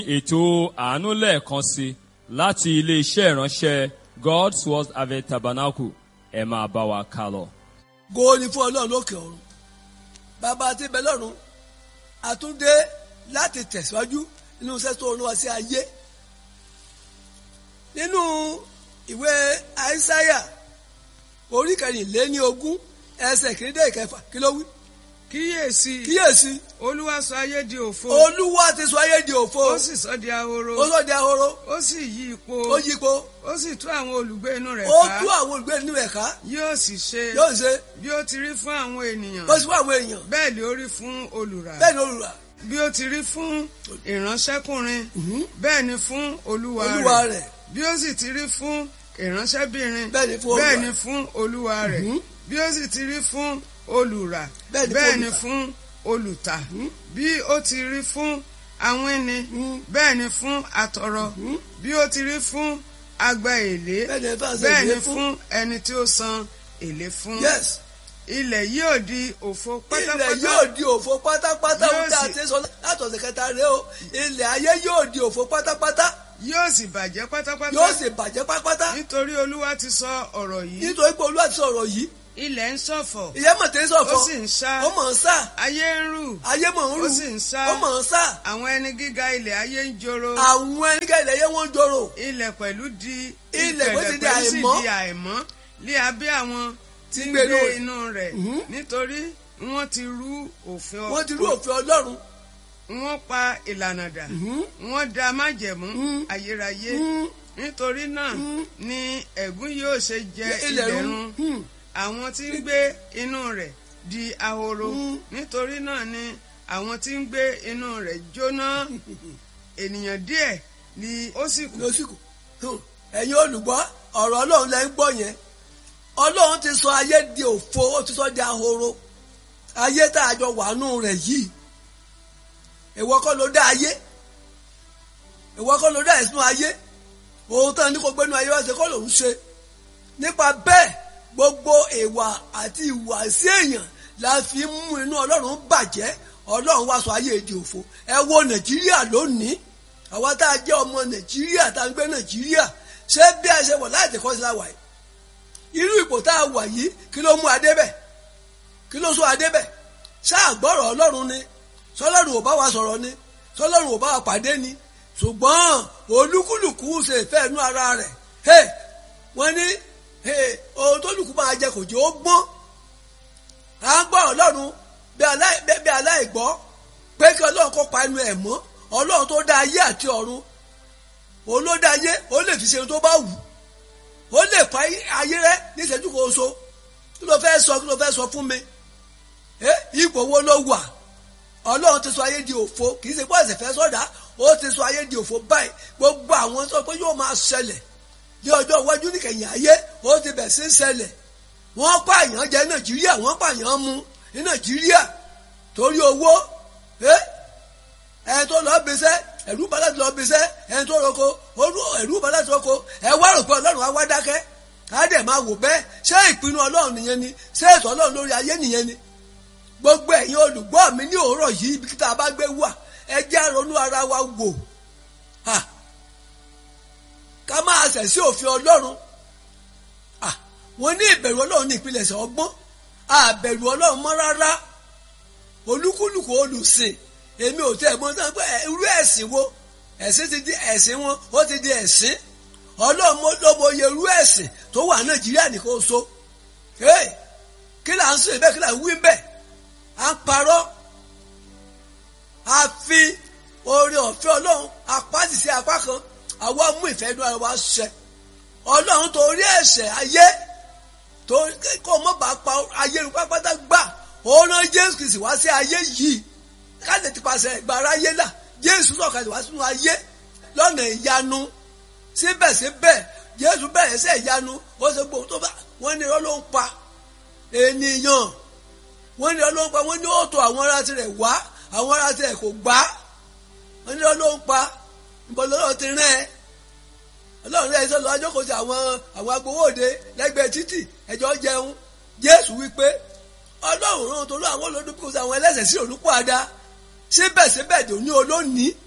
ètò àánú lẹ́ẹ̀kan sí láti ilé-iṣẹ́ ìránṣẹ́ God's Word Harvest Tabernacle ẹ máa bá wa ká lọ. góò ni fún ọlọ́run lókè ọ̀run bàbá àti ibẹ̀ lọ́run àtúndé láti tẹ̀síwájú nínú iṣẹ́ tó rán wa sí ayé nínú ìwé àìsáyà orí kẹrìnléní ogún ẹsẹ̀ kìíní ìkẹfà kí ló wí. kíyèsí kíyèsí olúwa sọ ayé di òfo olúwa ti sọ ayé di òfo ó sì sọ di ahoro ó sọ di ahoro ó sì yí ipò ó yípo ó sì tú àwọn olùgbé inú rẹ̀ ó ká tú àwọn olùgbé nínú ẹ̀ ká yóò sì ṣe yóò ṣe bí ó ti rí fún àwọn ènìyàn ó sì fún àwọn èèyàn bẹ́ẹ̀ ló rí fún olùrà bẹ́ẹ̀ ni olùrà bí ó ti rí fún ìránṣẹ́kùnrin bẹ́ẹ̀ ni fún olúwa olúwa rẹ̀ rẹ̀ bí ó sì ti rí fún ìránṣẹ́bìnrin Bẹ́ẹ̀ ni fún olúwa. bẹ́ẹ̀ ni fún olúwa rẹ̀ bí ó sì ti rí fún olùrà Bẹ́ẹ̀ ni fún bẹ́ẹ̀ ni olùtà. fún olùtà bí ó ti rí fún awínni bẹ́ẹ̀ ni fún atọrọ bí ó ti rí fún agba èlé Bẹ́ẹ̀ ni fún àṣẹ bẹ́ẹ̀ èlé ni fún. fún ẹni tí ó san èlé fún yes ilẹ̀ yóò di òfo pátápátá ilẹ̀ yóò di òfo pátápátá Yóò ohun tí a sì- ti sọ látọ̀sẹ̀ kẹta rèé o ilẹ̀ ayé yóò di òfo pátápátá yóò sì bàjẹ́ pátápátá yóò sì bàjẹ́ pátápátá nítorí olúwa ti sọ ọ̀rọ̀ yìí nítorí pé olúwa ti sọ̀rọ̀ yìí ilẹ̀ ń ṣọ̀fọ̀ ìyẹn mọ̀ tẹ́ sọ̀fọ̀ ó sì ń ṣá ó mọ̀ ń sá ayé ń rù ayé mọ̀ ń rù ó sì ń sá ó mọ̀ ń sá àwọn ẹni gíga ilẹ̀ ayé ń joro àwọn ẹnikẹ́ ilẹ̀ yẹn wọ́n ń joro ilẹ̀ pẹ̀lú di Ilẹ̀ pẹ̀lú ti di pẹ̀lú sì àìmọ́. di àìmọ́ lé abẹ́ àwọn tí ń gbé gbé inú inú rẹ̀ nítorí wọ́n ti rú òfin wọ́n ti rú òfin ọlọ́run wọ́n pa ìlànà dà wọ́n da májẹ̀mú ayérayé nítorí náà ni ẹ̀gún yóò ṣe jẹ ilẹ̀ ilẹ̀ run run Hmm. àwọn tí ń gbé inú rẹ̀ di ahoro nítorí náà ni àwọn tí ń gbé inú rẹ̀ jóná ènìyàn díẹ̀ ni ó sì kù lóṣìkò ẹ̀yin olùgbọ́ ọ̀rọ̀ ọlọ́run lẹ́ ń gbọ́ yẹn ọlọ́run ti sọ ayé di òfo ó ti sọ di ahoro ayé tá a jọ wàánú rẹ̀ yìí ìwọ kọ́ ló dá ayé ìwọ kọ́ ló dá ẹ̀sùn ayé òun tán ní kò gbénu ayé wá ṣe kọ́ lòún ṣe nípa bẹ́ẹ̀ gbogbo ìwà àti ìwàsí èèyàn la fi ń mú inú ọlọ́run bàjẹ́ ọlọ́run wá sọ ayé di òfo ẹ wo nàìjíríà lónìí àwa tá a jẹ́ ọmọ nàìjíríà tá a ń gbé nàìjíríà ṣé bí a ṣe wọ̀ láti kọ́ sí la wà yìí irú ipò tá a wà yìí kí ló mú adé bẹ̀ kí ló sọ adé bẹ̀ ṣáà gbọ́rọ̀ ọlọ́run ni sọlọ́run ò bá wa sọ̀rọ̀ ni sọlọ́run ò bá wa pàdé ni ṣùgbọ́n olúkúlùkù ṣe ìfẹ́ inú ara rẹ̀ hey, wọ́n ní hey, ohun tó lùkù máa jẹ kò jẹ́ ó gbọ́n à ń gbọ́ ọlọ́run bí aláì- bí- bí aláìgbọ́ pé kí ọlọ́run kó pa ẹnu ẹ̀ mọ́ ọlọ́run tó dá ayé àti ọ̀run òun ló dá ayé ó lè fi ṣe ohun tó bá wù ó lè pa ayé rẹ ní ìṣẹ́jú kan so kí ló fẹ́ sọ kí ló fẹ́ sọ fún mi ẹ ipò wo ló wà ọlọ́run ti sọ ayé di òfo kì í ṣe pé ẹ̀sẹ̀ fẹ́ sọ̀dá ó ti sọ ayé di òfo báyìí gbogbo àwọn sọ pé yóò máa ṣẹlẹ̀ ní ọjọ́ iwájú níkẹyìn ayé ó ti bẹ̀ sí ṣẹlẹ̀ wọ́n pààyàn jẹ nàìjíríà wọ́n pààyàn mu ní nàìjíríà torí owó ẹ ẹni tó lọ bíṣẹ́ ẹ̀rú bá láti lọ bíṣẹ́ ẹni tó roko olú- ẹ̀rú bá láti roko ẹ wá rò pé ọlọ́run á wá dákẹ́ á dẹ̀ máa wò bẹ́ẹ̀ ṣé ìpinnu ọlọ́run nìyẹn ni ṣé ètò ọlọ́run lórí ayé nìyẹn ni gbogbo ẹ̀yin olùgbọ́ mi ní òwúrọ̀ yìí ibi kíta bá gbé wà ẹ jẹ́ ronú ara wa wò Ha! ká máa ṣẹ̀ sí òfin ọlọ́run Ah! wọ́n ní ìbẹ̀rù ọlọ́run ní ìpilẹ̀ṣẹ̀ ọgbọ́n àbẹ̀rù ọlọ́run mọ́ rárá olúkúlùkù olùsìn èmi ò tẹ́ ẹ̀ mọ́ tán pé irú ẹ̀sìn wo ẹ̀sìn ti di ẹ̀sìn wọn ó ti di ẹ̀sìn ọlọ́run mo- ló mọ iye irú ẹ̀sìn tó wà nàìjíríà nìkan so Hey! kí là ń sìn bẹ́ẹ̀ kí là ń wí bẹ́ẹ̀ à ń parọ́ a fi oore ọ̀fẹ́ ọlọ́run apáàtì sí apá kan àwa mú ìfẹ́ inú ara wa ṣẹ ọlọ́run torí ẹ̀ṣẹ̀ ayé tó kó mọ́ bá pa ayé rú pápátá gbà ó rán jésù kìí sì wá sí ayé yìí káde ti pàṣẹ ìgbà aráyé là jésù sọ̀kalẹ̀ wá sínú ayé lọ́nà ìyanu síbẹ̀síbẹ̀ jésù bẹ̀rẹ̀ sí ìyanu ó ṣe gbòó tó bá wọ́n ní irọ́ ló ń pa ènìyàn wọ́n ní irọ́ ló ń pa wọ́n ní ó tó àwọn ará tirẹ̀ wá àwọn ará tirẹ̀ kò gbà wọ́n ní irọ́ ló ń pa ìbọn lọ́wọ́ ti rán ẹ ọlọ́run rẹ̀ sọ́lọ́ ajókòó sí àwọn àwọn agbowóde lẹ́gbẹ̀ẹ́ títì ẹjọ́ jẹun jésù wípé ọlọ́run rán torí àwọn olódùn kò sí àwọn ẹlẹ́sẹ̀ sí olùkọ́ àdá síbẹ̀síbẹ̀ tó ní olónìí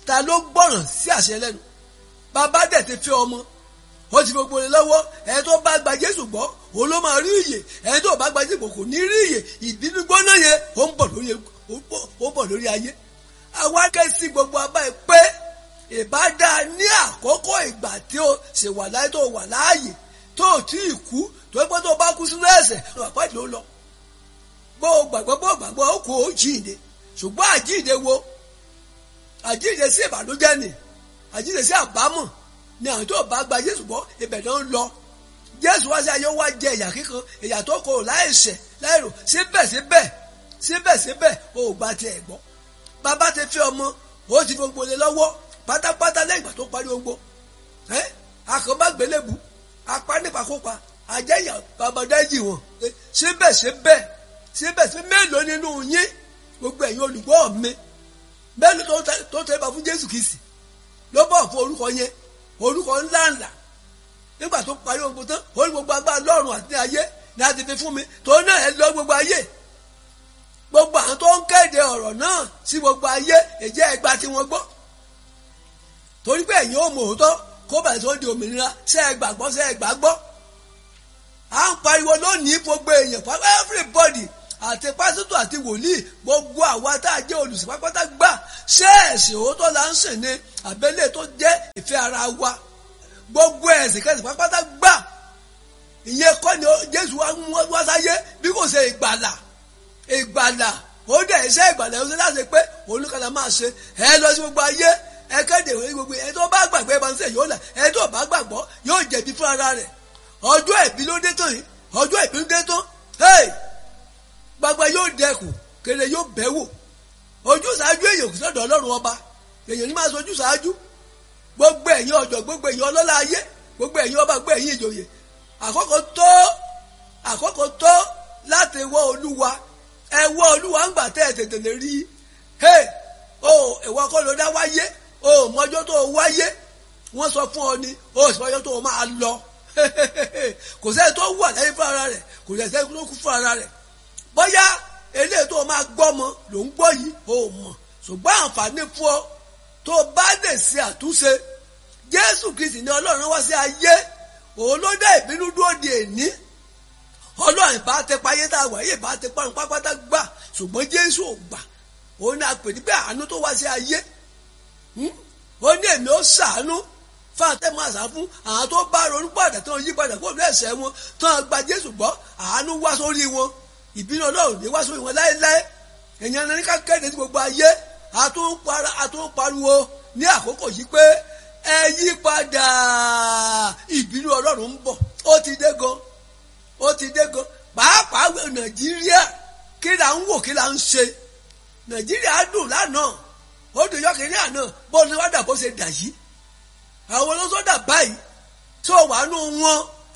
ta ló gbọ́ràn sí àṣẹ lẹ́nu bàbá dẹ̀ ti fi ọmọ ó ti gbogbo rẹ̀ lọ́wọ́ ẹni tó bá gba Jésù gbọ́ òun ló máa rí ìyè ẹni tó bá gba Jésù gbọ́ kò ní rí ìyè ìbínú gbóná yẹn ó ń bọ̀ lórí ó ń bọ̀ lórí ayé àwa ké sí gbogbo abá ẹ pé ìbádá ní àkókò ìgbà tí ó ṣe wà láyé tó wà láàyè tó tí ì kú tó pé tó bá kú sínú ẹ̀ṣẹ̀ àpáàdé ló lọ bó o gbàgbọ́ bó o gbàgbọ́ ó kú ó jíǹde ṣùgbọ́n àjíǹde wo àjíǹde sí ìbànújẹ́ ni àjíǹde sí àbámọ̀ ni àwọn tó bá gba Jésù gbọ́ ibẹ̀ náà ń lọ Jésù wá sí ayé wá jẹ ìyà kíkan ìyà tó kò láìṣẹ̀ láìrò síbẹ̀síbẹ̀ síbẹ̀síbẹ̀ o ò gba tiẹ̀ gbọ́ bàbá ti fi ọmọ ó ti fi gbogbo lé lọ́wọ́ pátápátá lẹ́yìn ìgbà tó parí ogbó ẹ́ akọ̀bá gbélébù apá nípakópa àjẹyà babadájì wọn síbẹ̀síbẹ̀ síbẹ̀síbẹ̀ mélòó nínú yín gbogbo ẹ̀yin olùgbọ́ mi mélòó tó tẹ́ bá fún Jésù Kristi ló bọ̀ fún orúkọ yẹn orúkọ ńláńlá nígbà tó parí ogbó tán ó ní gbogbo agbára lọ́run àti ayé ni a ti fi fún mi tó náà ẹ lọ gbogbo ayé gbogbo àwọn tó ń kéde ọ̀rọ̀ náà sí gbogbo ayé èjẹ́ ẹgbà tí wọ́n gbọ́ torí pé ẹ̀yin ò mọ̀ òótọ́ kó bẹ̀rẹ̀ tó di òmìnira ṣe é gbàgbọ́ ṣe é gbàgbọ́ à ń pariwo lónìí gbogbo èèyàn pápá everybody àti pásítọ̀ àti wòlíì gbogbo àwa tá a jẹ́ olùsìn pápátá gbà ṣé ẹ̀sìn òótọ́ la ń sìn ní àbẹ́lẹ̀ tó jẹ́ ìfẹ́ ara wa gbogbo ẹ̀sìn kẹsìn pápátá gbà ìyẹn kọ́ ni Jésù wá sáyé bí kò ṣe ìgbàlà ìgbàlà ó dẹ̀ iṣẹ́ ìgbàlà ó ṣe láti pé olùkàlà máa ṣe ẹ lọ sí gbogbo ayé ẹ kéde ìwé gbogbo ẹ tó bá gbàgbé bá ń sẹ yóò là ẹ tó bá gbàgbọ́ yóò jẹ̀bi fún ara rẹ̀ ọjọ́ ìbí ló dé tán yìí ọjọ́ ìbí ló dé tán hey gbàgbà yóò dẹkùn kele yóò bẹ̀ wò ojú ṣáájú èèyàn kò sọ́dọ̀ ọlọ́run ọba èèyàn ní máa sọ ojú ṣáájú gbogbo ẹ̀yin ọ̀dọ́ gbogbo ẹ̀yin ọlọ́lá ayé gbogbo ẹ̀yin ọba gbogbo ẹ̀yin ìjòyè àkókò tó àkókò tó láti wọ olúwa ẹ wọ olúwa ń gbà tẹ́ ẹ tètè lè rí i o ìwọ kọ́ ló dá wáyé o mọ́jọ́ tó wáyé wọ́n sọ fún ọ ni o sì mọ́jọ́ tó máa lọ kò sẹ́ni tó wà lẹ́yìn fún ara rẹ̀ kò sẹ́ni tó kú fún ara rẹ̀ bóyá eléyìí tó máa gbọ́mọ ló ń gbọ́ yìí o mọ̀ ṣùgbọ́n àǹfààní fún ọ tó bá lè ṣe àtúnṣe Jésù Kristi ni Ọlọ́run wá sí ayé òun ló dá ìbínú dúró di èní ọlọ́run bá tẹ payé tá a wà yìí bá tẹ parun pápátá gbà ṣùgbọ́n jésù ò gbà òun ni a pè ní pé àánú tó wá sí ayé ó ní èmi ó ṣàánú fún àtẹ̀mọ́ àṣà fún àwọn tó bá ronú padà tó ń yí padà kó ní ẹ̀ṣẹ̀ wọn tó ń gba jésù gbọ́ àánú wá sórí wọn ìbínú ọlọ́run ní wá sórí wọn láéláé èèyàn ní ká kéde sí gbogbo ayé àtúnpariwo ní àkókò yìí pé ẹ yí padà ìbínú ọlọ́run ń bọ̀ ó ti dé gan ó ti dé gan pàápàá nàìjíríà kí là ń wò kí là ń ṣe nàìjíríà dùn lánàá ó dùn yọkìnrin àná bó ṣe wá dà bó ṣe dà yìí àwọn olóṣòdà báyìí tó wà nù wọn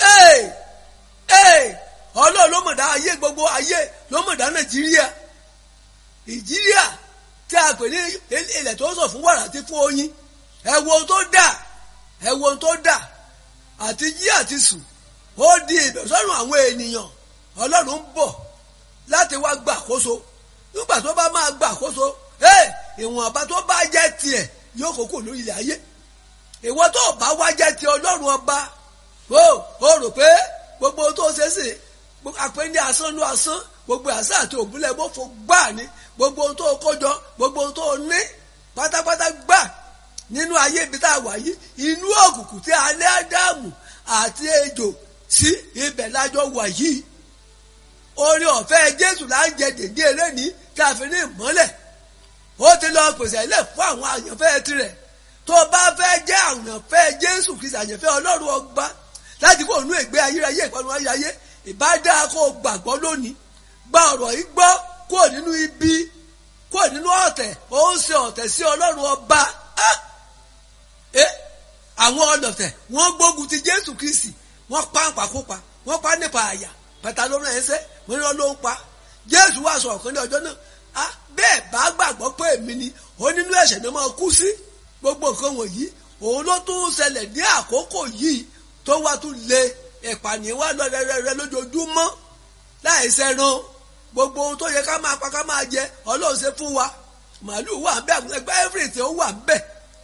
ọlọ́run ló mọ̀dá ayé gbogbo ayé ló mọ̀dá nàìjíríà nàìjíríà tí a pè ní ilẹ̀ tó sọ fún wàrà àti fún oyin ẹ wo ohun tó dà ẹ wo ohun tó dà àti jí àti sùn ó di ìbẹ̀sọ́rùn àwọn ènìyàn ọlọ́run ń bọ̀ láti wá gbà àkóso nígbà tó bá máa gbà àkóso ìwọ̀nba tó bá jẹ́ tiẹ̀ yóò kókò lórí ilẹ̀ ayé ìwọ tó bá wá jẹ́ ti ọlọ́run ọba ó ó rò pé gbogbo tó ṣe sí àpé ní asán ló asán gbogbo àṣà àti òbúlẹ̀ mọ́fọ́ gbà ní gbogbo ohun tó kójọ gbogbo ohun tó ní pátápátá gbà nínú ayé ibi tá a wà yìí inú òkùnkùn tí alẹ́ ádámù àti ejò sí ibẹ̀ lájọ wà yìí orin ọ̀fẹ́ jésù là ń jẹ dèdé eléni tí a fi ní ìmọ́lẹ̀ ó ti lọ pèsè ilé fún àwọn àyànfẹ́ tirẹ̀ tó bá fẹ́ jẹ́ àyànfẹ́ jésù kristi àyànfẹ́ ọlọ́run ọgbà láti kó nú ìgbé ayérayé ìpanu ayérayé ìbádá kó gbàgbọ́ lónìí gba ọ̀rọ̀ yìí gbọ́ kó nínú ibi kó nínú ọ̀tẹ̀ ó ń ṣe ọ̀tẹ̀ sí ọlọ́run ọba àwọn ọlọ̀tẹ̀ wọ́n gbógun ti jésù kristi wọ́n pa ń pakópa wọ́n pa nípa àyà pẹ̀tà ló rán ẹsẹ̀ wọ́n rán ló ń pa jésù wà sọ ọ̀kan ní ọjọ́ náà bẹ́ẹ̀ bá gbàgbọ́ pé èmi ni ó nínú ẹ̀ṣẹ̀ ni máa kú sí gbogbo nǹkan wọ̀nyí òun ló tún ṣẹlẹ̀ ní àkókò yìí tó wá tún lé ìpànìyàn wá lọ rẹrẹrẹ lójoojúmọ́ láì sẹ́ran gbogbo ohun tó yẹ ká máa pa ká máa jẹ ọlọ́run ṣe fún wa màálùú wà ń bẹ ẹgbẹ́ everything ó wà ń bẹ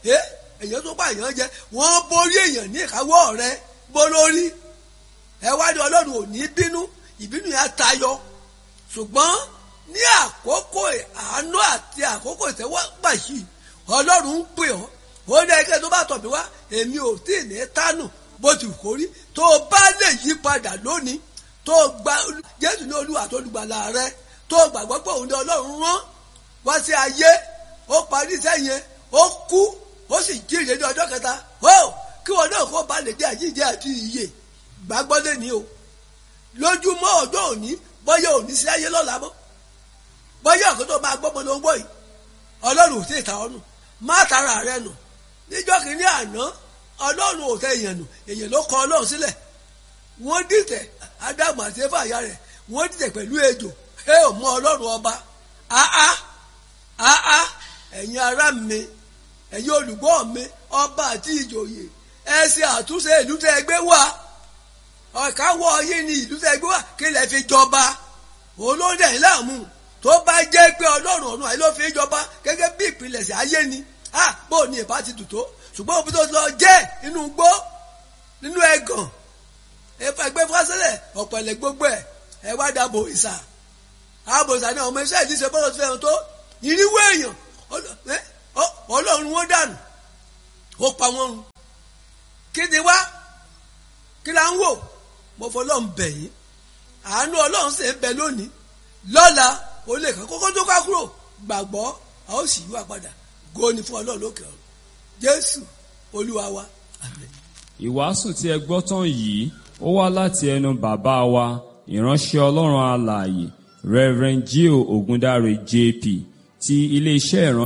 ẹ èèyàn tó bá èèyàn jẹ wọ́n borí èèyàn ní ìkáwọ́ rẹ bó lórí ẹ wá ní ọlọ́run ò ní bínú ìbínú yẹn á tayọ ṣùgbọ́n ní àkókò àánú àti àkókò ìtẹ́wọ́gbà yìí ọlọ́run ń pè ọ́ ó ní ẹgbẹ́ tó bá tọ̀ mí wá èmi ò tí ì ní tánù bó ti kó rí tó o bá lè yí padà lónìí tó o gba jésù ní olúwa tó olùgbàlà rẹ tó o gbàgbọ́ pé òun ní ọlọ́run rán wá sí ayé ó parí iṣẹ́ yẹn ó kú ó sì jíire ní ọjọ́ kẹta ó kí wọn náà kó ba lè jẹ́ àjíǹde àti ìyè gbàgbọ́ lé ní o lójúmọ́ ọjọ́ òní bọ́yá òní sí ayé lọ́la mọ́ bọ́yá ọ̀kan tó máa gbọ́mọ ló ń gbọ́ yìí ọlọ́run ò sí ìta ọ̀nù má tara rẹ nù níjọ́ kìíní àná ọlọ́run ò tẹ èèyàn nù èèyàn ló kọ ọlọ́run sílẹ̀ wọ́n dìtẹ̀ ádámù àti éfà ìyá rẹ̀ wọ́n dìtẹ̀ pẹ̀lú ejò ẹ ò mọ ọlọ́run ọba áá áá ẹ̀yin ará mi ẹ̀yin olùgbọ́ mi ọba àti ìjòyè ẹ ṣe àtúnṣe ìlú tẹ́ ẹ gbé wá ọ̀káwọ́ yín ni ìlú tẹ́ ẹ gbé wá kí lẹ fi jọba olóńdẹ̀ yín láàmú tó bá jẹ́ pé ọlọ́run ọ̀run àyè ló fi jọba gẹ́gẹ́ bí ìpilẹ̀ṣẹ̀ ayé ni ah bó ni ìbá ti dùn tó ṣùgbọ́n òbí tó lọ jẹ́ inú gbó nínú ẹ̀gàn ẹgbẹ́ fásitì ọ̀pẹ̀lẹ̀ gbogbo ẹ̀ ẹ wá dàbò ìsà àbò ìsà ni ọmọ iṣẹ́ ìdí ṣe bọ́lọ̀ tó fẹ́ràn tó ìrìwé èèyàn ọlọ́run wọn dànù ó pa wọn run kí ni wá kí la ń wò mo fọlọ́run bẹ̀ yín àánú ọlọ́run sì ń bẹ lónìí lọ́la ó lè kàn kókó tó ká kúrò gbàgbọ́ a ó sì yíwà padà góni fún ọlọ́run lókè ọ̀run jésù olúwa wa àmín. ìwàásù tí ẹ gbọ́ tán yìí ó wá láti ẹnu bàbá wa ìránṣẹ́ ọlọ́run alààyè reverend gio ogundare jp ti iléeṣẹ́ ìránṣẹ́.